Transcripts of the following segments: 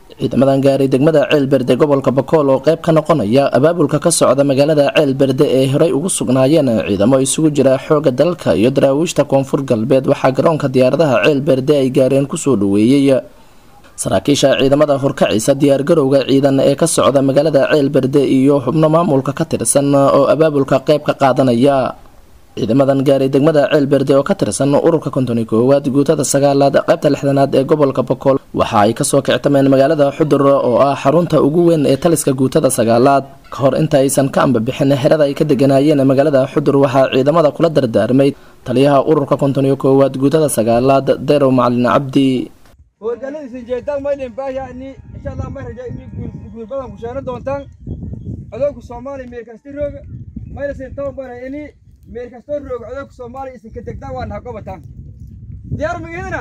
ciidamadan gaaray degmada ceelberde gobolka bakool oo qayb ka noqonaya abaabulka ka socda magaalada ceelberde ee horey ugu sugnaayeen ciidamo isugu jira xooga dalka iyo daraawiishta koonfur galbeed waxaa garoonka diyaaradaha ceelberde ay gaareen kusoo dhaweeyey saraakiisha ciidamada horkacisa diyaargarowga ciidan ee ka socda magaalada ceelberde iyo xubno maamulka ka tirsan oo abaabulka qayb ka qaadanaya ciidamadan gaaray degmada ceelberde oo ka tirsan ururka konton iyo koowaad guutada sagaalaad qaybta lixdanaad ee gobolka bakool waxa ay kasoo kictameen magaalada xudur oo ah xarunta ugu weyn ee taliska guutada sagaalaad ka hor inta aysan ka ambabixin xerada ay ka deganaayeen magaalada xudur waxaa ciidamada kula dardaarmay taliyaha ururka konton iyo koowaad guutada sagaalaad derow macalin cabdi howlgalladiisan jeedaan maydin baahyaani insha allah ma raja inay guul badan ku sheeno doontaan codowka soomaaliya meel kasta rooga maynasin tababara ini meel kastoo rooga codowka soomaaliya isan ka degtaan waa naha gobataan diyaar magihidina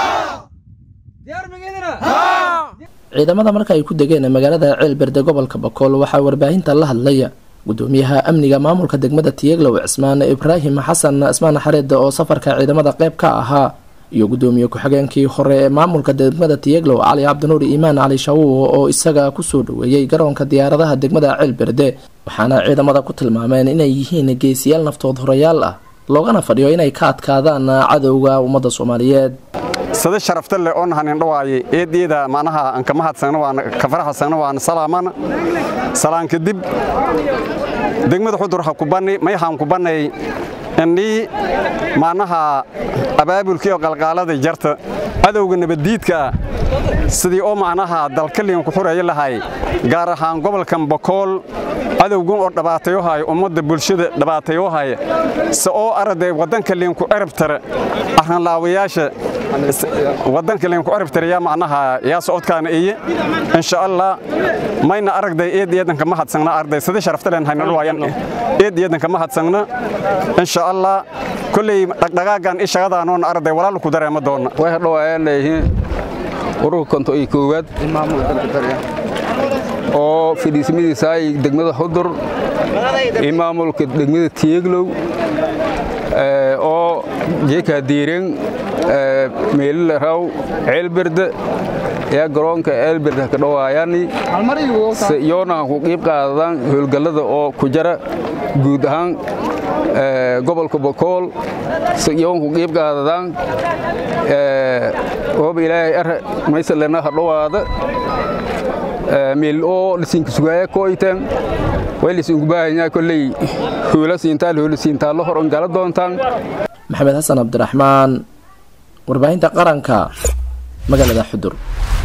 diyaar magihidina ciidamada marka ay ku degeen magaalada ceelberde gobolka bakool waxaa warbaahinta la hadlaya gudoomiyaha amniga maamulka degmada tiyeglow cismaan ibraahim xasan cismaan xareed oo safarka ciidamada qayb ka ahaa iyo gudoomiye ku-xigeenkii hore ee maamulka degmada tiyeglow cali cabdinuur iimaan cali shawuw oo isaga kusoo dhaweeyey garoonka diyaaradaha degmada ceelberde waxaana ciidamada ku tilmaameen inay yihiin geesiyaal naftood horayaal ah loogana fadhiyo inay ka adkaadaan cadowga ummadda soomaaliyeed sida sharafta leh oo nahanin dhawaayay eedeeda macnaha aan ka mahadsagna waan ka faraxsagna waan salaamana salaan kadib degmada xudur ha ku bani may haan ku banay indhii macnaha abaabulkii oo qalqaalada jarta cadowga nabaddiidka sidii oo macnaha dalkaliyan ku xureeya lahay gaar ahaan gobolkan bakool cadowgan oo dhabaatayohaya ummadda bulshada dhabaatayohaya se oo araday waddanka liinku erabtara arranlaawayaasha waddanka liinku erabtara yaa macnaha yaa socodkaana iye insha allah mayna aragday eed eedanka ma hadsagna arday sida sharafta leen haynal waayan eed eedanka ma hadsagna insha allah kolley dhaqdhaqaagan i shaqadaanoon arday walaal ku dareema doona way hadhowaayaan leeyihiin ururka konto iyo koowaad oo fadhiismadiisa ay degmada xudur iyo maamulka degmada tiyeglow oo jeekaa diireen meelila raw ceelberde yaa garoonka ceelberde ka dhowaayani se iyoona ku qiib qaadadaan howlgallada oo ku jara guud ahaan gobolka bokool se iyoon ku qiib qaadadaan ooba ilaahay ar maysalena ha dhowaada meel oo lisinka sugaaya kooyteen way lisinku baahanyaa kolley hoola siintaal hoola siintaa la hor ongala doontaan maxamed xasan cabdiraxmaan warbaahinta qaranka magaalada xudur